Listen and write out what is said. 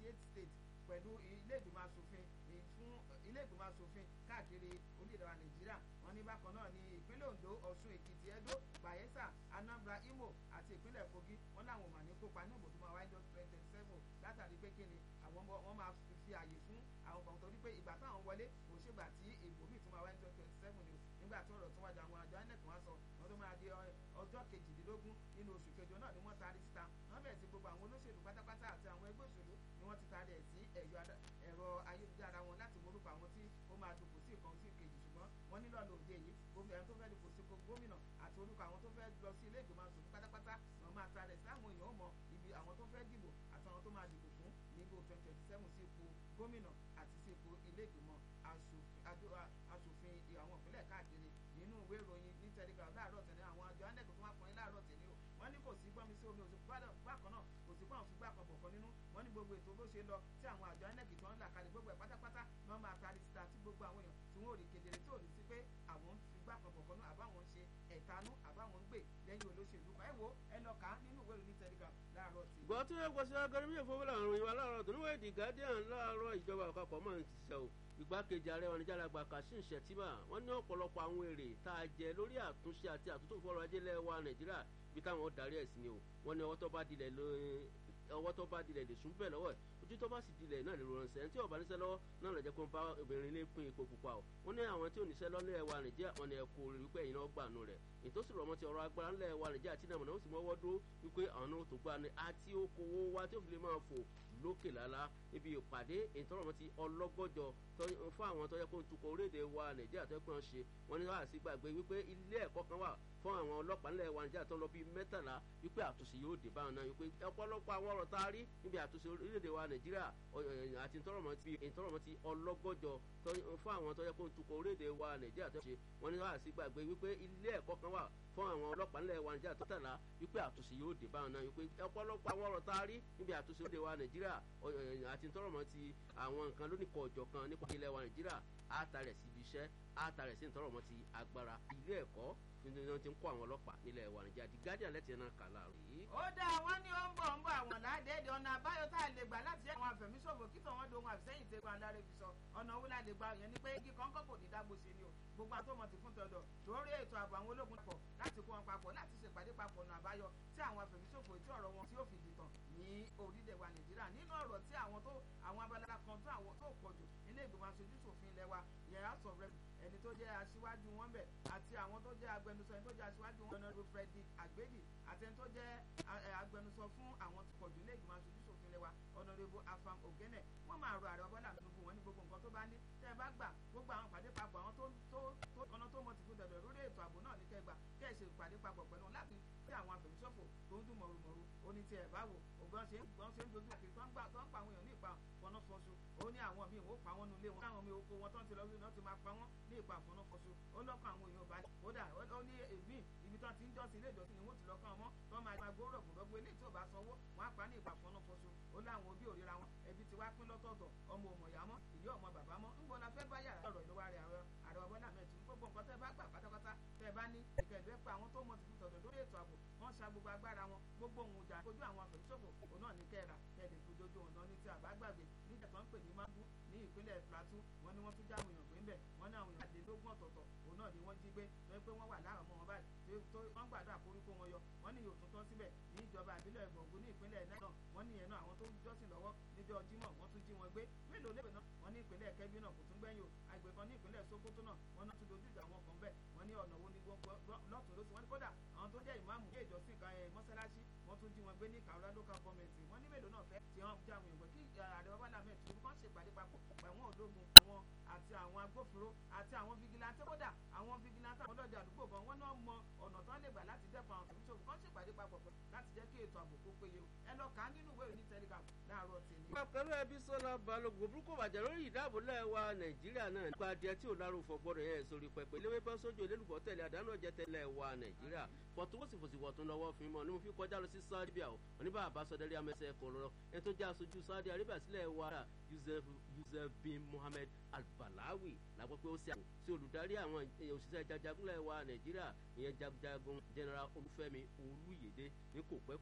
eight states pẹ̀lú ilé ìgbìmọ̀ asòfin fún ilé ìgbìmọ̀ asòfin káàkiri orílẹ̀-èdè wa nàìjíríà wọn ní bákan náà ní ìpínlẹ̀ ondo ọ̀ṣun èkìtì edo bayelsa anambra imo àti ìpínlẹ̀ kogi wọn làwọn ò mà ní kópa ní ìbòdúmọ̀ àwọn ẹjọ́ twenty seven látàrí pé kí ni àwọn wọn máa fi àyè fún àwọn kan torí pé ìgbà táwọn wọlé kò ṣègbà tí ìbò míì tún máa wáyé twenty seven ni nígbà tí ọ̀rọ̀ tó wájà àwọn àjọ inec wọn sọ wọn tó máa di ọjọ́ kejìdínlógún nínú oṣù kẹjọ náà ni wọ́n taari síta wọ́n bẹ̀rẹ̀ sí gbogbo àwọn olóṣèlú pátápátá àti àwọn ẹgbẹ́ òṣèlú ni wọ́n ti taari ẹ̀ sí ẹ̀rọ ayélujára wọn láti morúkọ àwọn tí ó máa dùnkù sí ìkan sí ìkejì ṣùgbọ́n wọ́n nílò ọ̀nà òde yìí gómìnà ẹni tó fẹ́ dùnkù sí gómìnà àti orúkọ àwọn tó fẹ́ lọ sí ilé ìgbìmọ̀ asòfin pátápátá wọn máa taari ẹ̀ sí àwọn èèyàn ó mọ ibi àwọn tó fẹ́ dìbò àti àwọn tó máa dìbò fún níbo twenty twenty seven sí ipò gómìnà àti sí ipò ilé ìgbìmọ̀ asòfin àwọn ìpínlẹ̀ káàkiri nínú ìwé ìròyìn ní telegram láàárọ̀ tẹ̀lé àwọn àjọ anec tó wá pọ́n láàárọ̀ tẹ̀lé o wọ́n ní kò sí gbọ́nmi sí omi òsì bákan náà kò sí gbọ́n fúgbà kan bọ̀kan nínú wọ́n ní gbogbo ètò bó ṣe lọ tí àwọn àjọ anec tó ń là kalẹ̀ gbogbo ẹ̀ pátápátá ni wọ́n máa taari síta tí gbogbo àwọn èèyàn tí wọ́n ò rí kedere tí ò ní sí pé àwọn ń fúgbà kan bọ̀kan nú àbáwọn ń ṣe ẹ̀tanú àbáwọn ń gbè lẹ́yìn olóṣèlú kan ẹ wo ẹ lọ kà á nínú ìwé ìròyìn telegram láàárọ̀ tẹ̀lé. gbọ́ tí wọ́n gbọ́sẹ̀ agẹrẹ́mí ìfowópamọ́ àrùn ìwà láàárọ̀ tó níwèé the guardian láàárọ̀ ìjọba àpapọ̀ máa ń ṣiṣẹ́ o ìgbákejì ààrẹ oníjàlágbà kashim shettima wọ́n ní ọ̀pọ̀lọpọ̀ àwọn èrè tá a jẹ lórí àtúnṣe àti àtúntò fọlọ́ ajé lẹ́wà nàìjíríà bí táwọn darí ẹ̀ sí ni o wọ́n ní ọwọ́ tó bá dilẹ̀ ọwọ́ tó bá dilẹ̀ lè sún bẹ́ẹ̀ lọ́wọ́ ẹ̀ ojú tó bá sì dilẹ̀ náà lè rọrùn sẹ́yìn tí ọba níṣẹ́ lọ́wọ́ náà lè jẹ́ kó ń bá obìnrin lé pín ipò pupa o wọ́n ní àwọn tí ò níṣẹ́ lọ́lẹ́ ẹ̀wà nàìjíríà wọn ni ẹ kú orí wípé ẹ̀yin náà gbà nù rẹ̀ ìtòsí rọ̀mọ́ ti ọ̀rọ̀ agbára ńlẹ̀ ẹ̀wà nàìjíríà tí nàmọ̀nà ó sì mọ́wọ́ dúró wípé àwọn náà tó gbà ní àti okòwò wa tí ó fi lè máa fò lókè lálá níbi ìpàdé ìtọ́rọ̀mọ́ ti ọlọ́gọ́jọ fún àwọn tó yẹ kó ń tukọ̀ orílẹ̀-èdè wa nàìjíríà tó yẹ kó ń ṣe wọ́n ní wàá sí gbàgbé wípé ilé ẹ̀kọ́ kan wà fún àwọn ọlọ́pàá ńlẹ̀ wa nàìjíríà tó lọ bíi mẹ́tàlá wípé àtúnṣe yóò dé báwọn náà wípé ọ̀pọ̀lọpọ̀ àwọn ọ̀rọ̀ tá a rí níbi àtúnṣe orílẹ̀-èdè wa nàìjíríà àti ìtọ́rọ̀mọ́ ti ọlọ́gọ́jọ fún àwọn tó yẹ kó ń tukọ̀ orílẹ̀-èdè wa nàìjíríà tó ṣe wọ́n ní wàá sí gbàgbé wípé ilé ẹ̀kọ́ kan wà fún àwọn ọlọ́pàá ńlẹ̀ wa nàìjíríà tó tẹ̀lá wípé àtúnṣe yóò dé báwọn náà wípé ọ̀pọ̀lọpọ̀ àwọn ọ̀rọ̀ tá a rí níbi àtúnṣe orílẹ̀-èdè wa nàìjíríà àti ìtọ́rọ̀mọ́ ti àwọn nǹkan lónìkọ̀ ọ̀jọ̀ kan nípa ilẹ̀ wa nàìjíríà àtàrẹ̀ síbi iṣẹ́ àtàrẹ̀ sí ìtọ́rọ̀mọ́ ti agbára ilé ẹ̀kọ́ nítorí wọn ti ń kó àwọn ọlọ́pàá nílẹ̀ wa nàìjíríà di guardian lẹ́tì náà kà láàrú yìí. ó dáa wọn ní ó ń bọ̀ ń bọ̀ àwọn ládẹ́ẹ̀dẹ̀ ọ̀nà àbáyọ tá a lè gbà láti jẹ́ àwọn àfẹ̀míṣòfò kí tọ̀wọ́n dohun àfisẹ́yìn tẹ́ kan lára fi sọ ọ̀nà owó láti gba yẹn ni pé igi kọ́ńkọ́ kò ní dágbó ṣe ni o gbogbo àtọ́mọ̀ ti fún tọ̀dọ̀ lórí ètò ààbò àwọn ológun pọ̀ láti kó wọn papọ̀ láti ṣèpàdé papọ̀ ọ̀nà àbáyọ tí àwọn àfẹ̀míṣòfò tí ọ̀rọ̀ wọn tí ó fi dìtàn ní orílẹ̀ wa nàìjíríà nínú ọ̀rọ̀ tí àwọn tó àwọn abala kan tó àwọn tó pọ̀ jù nílé ìgbìmọ̀ aṣojú ṣòfin ilẹ̀ wa yẹn house of rep ẹni tó jẹ́ aṣíwájú wọn bẹ̀ àti àwọn tó jẹ́ agbẹnusọ ẹni tó jẹ́ aṣíwájú wọn ọ̀nàdó frederick agbedi àti ẹni tó jẹ́ agbẹnusọ fún àwọn tó pọ̀ jù nílé ìgbìmọ̀ aṣojú ṣòfin ilẹ̀ wa ọ̀nàdébó afam ogene wọ́n máa rọ ààrẹ ọbọ̀là tinubu wọn ní gbogbo nǹkan tó bá ní tẹ́ ẹ bá gbà gbogbo àwọn ìpàdé papọ̀ àwọn tó tó tó ọ̀nà tó mọ̀ tìkú dọ̀dọ̀ lórí ètò ààbò náà ní kẹgbà kẹ́ ẹ̀ ṣe ìpàdé papọ̀ pẹ̀lú láti tí àwọn àfẹ̀míṣòfò tó ń dún mọ̀rùmọ̀rù ó ní tiẹ̀ báwo ògbọ́n ṣe ń ṣe ń dojú àkìrí tó ń pa àwọn èèyàn ní ìpa fọnáfọṣu ó ní àwọn míì wọ́n pa wọ́n nu ilé wọn káwọn mi oko wọn tó ń ti lọ sí náà ti máa pa wọ́n ní ìpa fọnáfọṣu ó lọ́kàn àwọn èèyàn balẹ̀ kódà ó ní èmi ibi tó ti ń jọ́sìn ilé ìjọsìn ni wọ́n ti lọ́kàn wọn tó máa máa gbóró gbòdógbó ilé tí ò bá sanwó wọn á pa ní ìpa fọnáfọṣu ó láwọn òbí òríra wọn ẹbí ti wá pín lọ́tọ̀ọ̀tọ̀ ọmọ ọmọ ìyá mọ́ ìyá ọmọ bàbá mọ́ ń gbọ́n la fẹ́ bá yàrá ọ̀rọ̀ ìlú wa rẹ̀ àrẹ ọ̀bọ́n náà mẹ́tì gbogbo nǹkan tẹ́ bá gbà pátápátá tẹ́ bá ní ìkẹ̀dẹ́ pa àwọn tó mọ̀ ti fi tọ̀dọ̀ lórí ètò ààbò wọ́n ṣa gbogbo agbára wọn gbogbo ohun ìjà kojú àwọn àfẹ̀míṣòfò òun náà ní kẹ́ra kẹ́ẹ̀dẹ̀ kojú ọ̀nà ní ti àbágbàgbé nígbà tó ń pè ní mangu ní ìpínlẹ̀ plateau wọ́n ní wọ́n tún jáwé èèyàn gbé ń bẹ̀ wọ́n ní àwọn èèyàn àdélógún ọ̀tọ̀ọ̀tọ̀ òun náà ni wọ́n jí gbé lọ́wọ́ pé wọ́n wà láàrọ̀ mọ́ wọn báyìí tó wọ́n gbàdúrà koríko wọn yọ wọ́n ní yòótún tán síbẹ̀ ní ìjọba àbílẹ̀ ìgbọ̀ngún ní ìpínlẹ̀ náà wọ́n ní ìyẹn náà àwọn tó ń jọ́sìn lọ́wọ́ níjọ́ jímọ̀ wọ́n tún jí wọn gbé mélòó lébè náà wọ́n ní ìpínlẹ̀ kẹ́bí náà kò tún gbẹ́yìn o àgbẹ̀ kan ní ìpínlẹ̀ sokoto náà wọ́n náà tún dojú ìjà wọn kan bẹ́ẹ̀ wọ́n ní ọ̀nà wo ni lọ́tún lóṣù wọ́n ní kódà àwọn tó jẹ́ ìmáàmù ilé ìjọsìn kan ẹ̀ mọ́sálásí wọ́n tún jí wọn gbé ní kàwé local government wọ́n ní mélòó náà fẹ́ tí wọ́n já àwọn ìgbẹ́ kí ààrẹ bàbá làmẹ́ tí wọ́n ṣe ìpàdé papọ̀ pẹ̀wọ́n ológun àwọn àti àwọn agbófinró àti àwọn vigilante kódà àwọn vigilante àwọn ọlọ́dẹ àdúgbò gan wọ́n náà mọ ọ̀nà tán lè gbà láti dẹ́kun àwọn kòmíṣòwò kan ṣèpàdé papọ̀ láti jẹ́ kí ètò ààbò kó péye o ẹ lọ kà á nínú ìwé ìròyìn telegram láàárọ̀ tèmi. pẹ̀lú ẹbí sọ́lá balógun burúkú bàjẹ́ lórí ìdáàbòlẹ̀ wa nàìjíríà náà nípa adìẹ tí ò lárúfọ gbọ́dọ̀ yẹn sórí pẹpẹ léwé bọ́ sójú olólùfọ́ tẹ̀lé àdánù ọ̀jẹ̀ tẹ̀lé wa nàìjíríà fọ̀túnwòsìfòsì wọ̀tún lọ́wọ́ fún mọ́ ni mo fi kọjá lọ sí saudi arabia oníbà àbásọdẹ́rẹ́ amẹ́sẹ̀ kọ̀ lọ́rọ́ ẹni tó jẹ́ aṣojú saudi arabia sílẹ̀ wa yusuf yusuf bin mohammed albalawi làgbọ́ pé ó ṣe àpò sí olùdarí àwọn òṣìṣẹ́ jajagunlẹ̀ wa nàìjíríà ìyẹn jagunjagun general olúfẹ́mi olúyèdè ní kò pẹ́